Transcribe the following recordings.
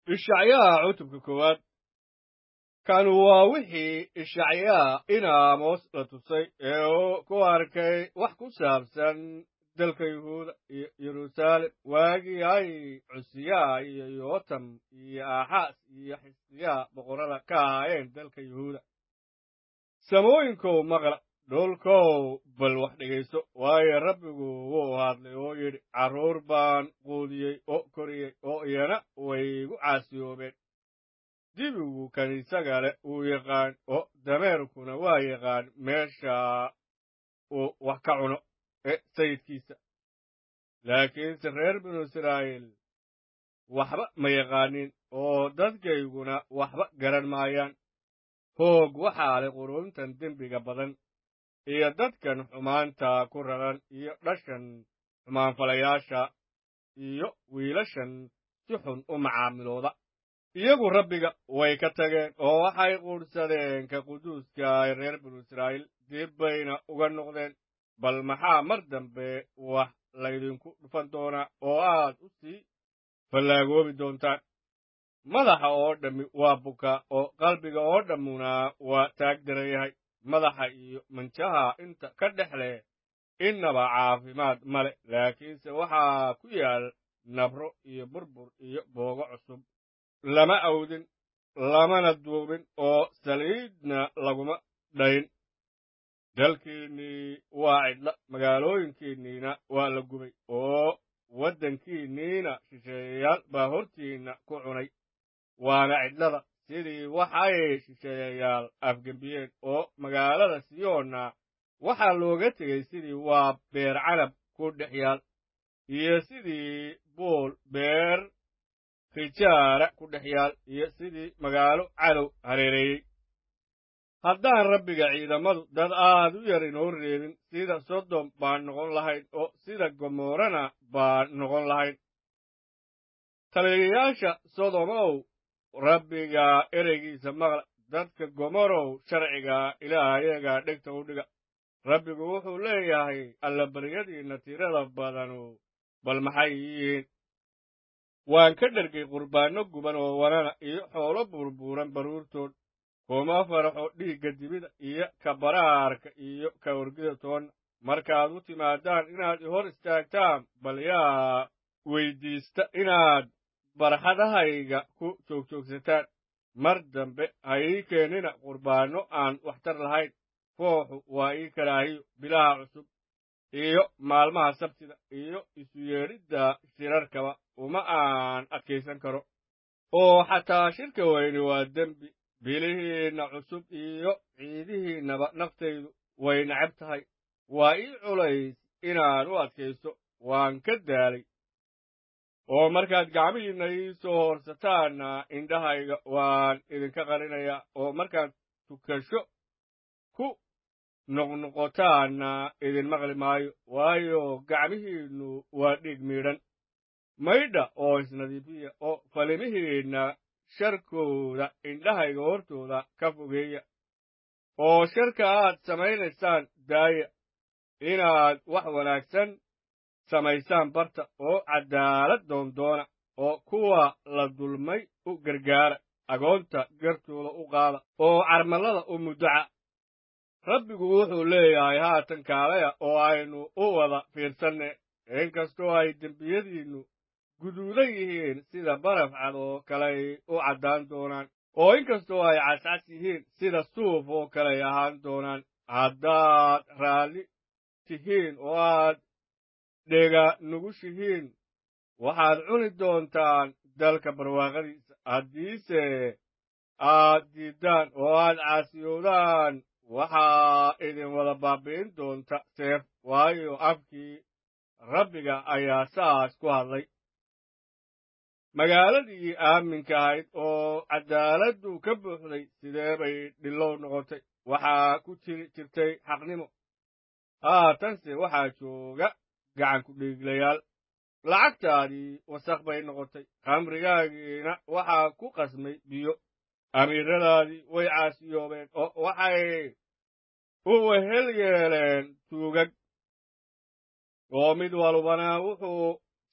ishacyaa cutubka koowaad kan waa wixii ishacyaa in aamos la tusay ee uu ku arkay wax ku saabsan dalka yuhuuda iyo yeruusaalem waagii ay cusiyaa iyo yootam iyo aaxaas iyo xisqiyaa boqorrada ka ahaayeen dalka yuhuuda samooyinkow maqla dhulkow bal wax dhegayso waayo rabbigu wuu hadlay oo yidhi carruur baan quudiyey oo koriyey oo iyana way igu caasiyoobeen dibigu kan isaga leh wuu yaqaan oo dameerkuna waa yaqaan meesha uu wax ka cuno ee sayidkiisa laakiinse reer binu israa'iil waxba ma yaqaanin oo dadkayguna waxba garan maayaan hoog waxaa leh quruntan dembiga badan iyo dadkan xumaanta ku raran iyo dhashan xumaanfalayaasha iyo wiilashan si xun u macaamilooda iyagu rabbiga way ka tageen oo waxay quudhsadeen ka quduuska ay reer binu israa'iil dib bayna uga noqdeen bal maxaa mar dambe wax laydinku dhufan doonaa oo aad u sii fallaagoobi doontaan madaxa oo dhammi waa bukaa oo qalbiga oo dhammuna waa taag daran yahay madaxa iyo manjaha inta ka dhex leh innaba caafimaad ma leh laakiinse waxaa ku yaal nabro iyo burbur iyo boogo cusub lama awdin lamana duubin oo saliidna laguma dhayn dalkiinnii waa cidla magaalooyinkiinniina waa la gubay oo waddankiinniina shisheeyayaal baa hortiinna ku cunay waana cidlada sidii waxay shisheeyayaal afgembiyeen oo magaalada siyoonna waxaa looga tegey sidii waa beer canab ku dhex yaal iyo sidii buul beer khijaara ku dhex yaal iyo sidii magaalo cadow hareereeyey haddaan rabbiga ciidamadu dad aad u yar inoo reebin sida sodom baan noqon lahayn oo sida gomorrana baan noqon lahayn taliyayaasha sodomow rabbiga ereygiisa maqla dadka gomorow sharciga ilaahayaga dhegta u dhiga rabbigu wuxuu leeyahay allabaryadiinna tirada badanu bal maxay yihiin waan ka dhergay qurbaanno guban oo wanana iyo xoolo burbuuran baruurtood kuma faraxo dhiigga dibida iyo ka baraarka iyo ka orgida toonna markaad u timaadaan inaad i hor istaagtaan bal yaa weyddiista inaad barxadahayga ku joogjoogsataan mar dambe ha ii keenina qurbaanno aan waxtar lahayn fooxu waa ii karaahiyo bilaha cusub iyo maalmaha sabtida iyo isu yeedhidda shirarkaba uma aan adkaysan karo oo xataa shirka weyni waa dembi bilihiinna cusub iyo ciidihiinnaba naftaydu way necab tahay waa ii culays inaan u adkaysto waan ka daalay oo markaad gacmihiinna ii soo horsataanna indhahayga waan idinka qarinayaa oo markaad tukasho ku noqnoqotaanna idin maqli maayo waayo gacmihiinnu waa dhiig miidhan maydha oo isnadiifiya oo falimihiinna sharkooda indhahayga hortooda ka fogeeya oo sharka aad samaynaysaan daaya inaad wax wanaagsan samaysaan barta oo caddaalad doondoona oo kuwa la dulmay u gargaara agoonta gartooda u qaada oo carmallada u muddaca rabbigu wuxuu leeyahay haatan kaalaya oo aynu u wada fiirsanne inkastoo ay dembiyadiinnu guduudan yihiin sida baraf cad oo kaley u caddaan doonaan oo inkastoo ay cascas yihiin sida suuf oo kaley ahaan doonaan haddaad raalli tihiin oo aad dhega nugushihiin waxaad cuni doontaan dalka barwaaqadiisa haddiise aad diiddaan oo aad caasiyoodaan waxaa idin wada baabi'in doonta seef waayo afkii rabbiga ayaa saas ku hadlay magaaladii aaminka ahayd oo caddaaladdu ka buuxday sidee bay dhillow noqotay waxaa ku jiri jirtay xaqnimo haatanse waxaa jooga gacanku dhiiglayaal lacagtaadii wasakh bay noqotay khamrigaagiina waxaa ku qasmay biyo amiiradaadii way caasiyoobeen oo waxay u wehel yeeleen tuugag oo mid walbana wuxuu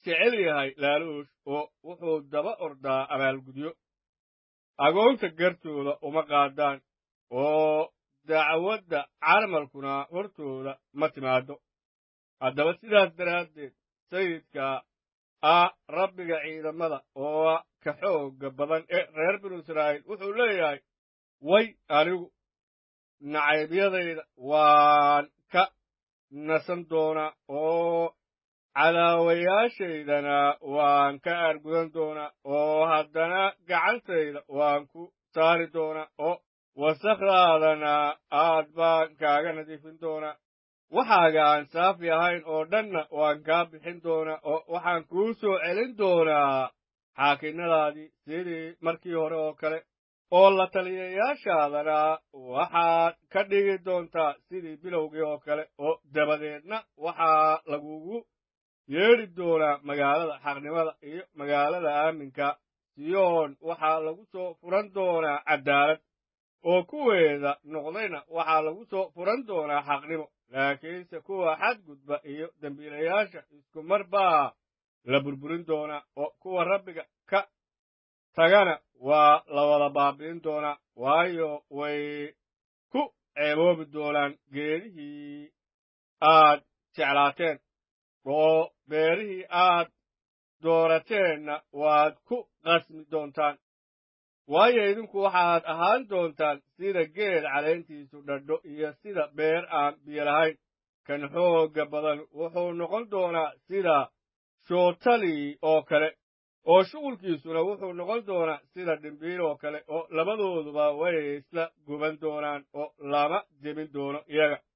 jecel yahay laaluush oo wuxuu daba ordaa abaalgudyo agoonta gartooda uma qaadaan oo dacwadda carmalkuna hortooda ma timaaddo haddaba sidaas daraaddeed sayidka ah rabbiga ciidamada oo ka xoogga badan ee reer binu israa'iil wuxuu leeyahay way anigu nacaybiyadayda waan ka nasan doonaa oo cadaawayaashaydana waan ka aargudan doonaa oo haddana gacantayda waan ku saari doonaa oo wasakhdaadana aad baan kaaga nadiifin doonaa waxaaga aan saafi ahayn oo dhanna waan kaa bixin doonaa oo waxaan kuu soo celin doonaa xaakinnadaadii sidii markii hore oo kale oo la taliyayaashaadana waxaad ka dhigi doontaa sidii bilowgii oo kale oo dabadeedna waxaa lagugu yeedhi doonaa magaalada xaqnimada iyo magaalada aaminka siyoon waxaa lagu soo furan doonaa caddaalad oo kuweeda noqdayna waxaa lagu soo furan doonaa xaqnimo laakiinse kuwa xadgudba iyo dembiilayaasha isku mar baa la burburin doonaa oo kuwa rabbiga ka tagana waa la wada baabi'in doonaa waayo way ku ceeboobi doonaan geedihii aad jeclaateen oo beerihii aad doorateenna waad ku qasmi doontaan waayo idinku waxaad ahaan doontaan sida geed caleentiisu dhadho iyo sida beer aan biyo lahayn kan xoogga badan wuxuu noqon doonaa sida shootali oo kale oo shuqulkiisuna wuxuu noqon doonaa sida dhimbiil oo kale oo labadooduba way isla guban doonaan oo lama jebin doono iyaga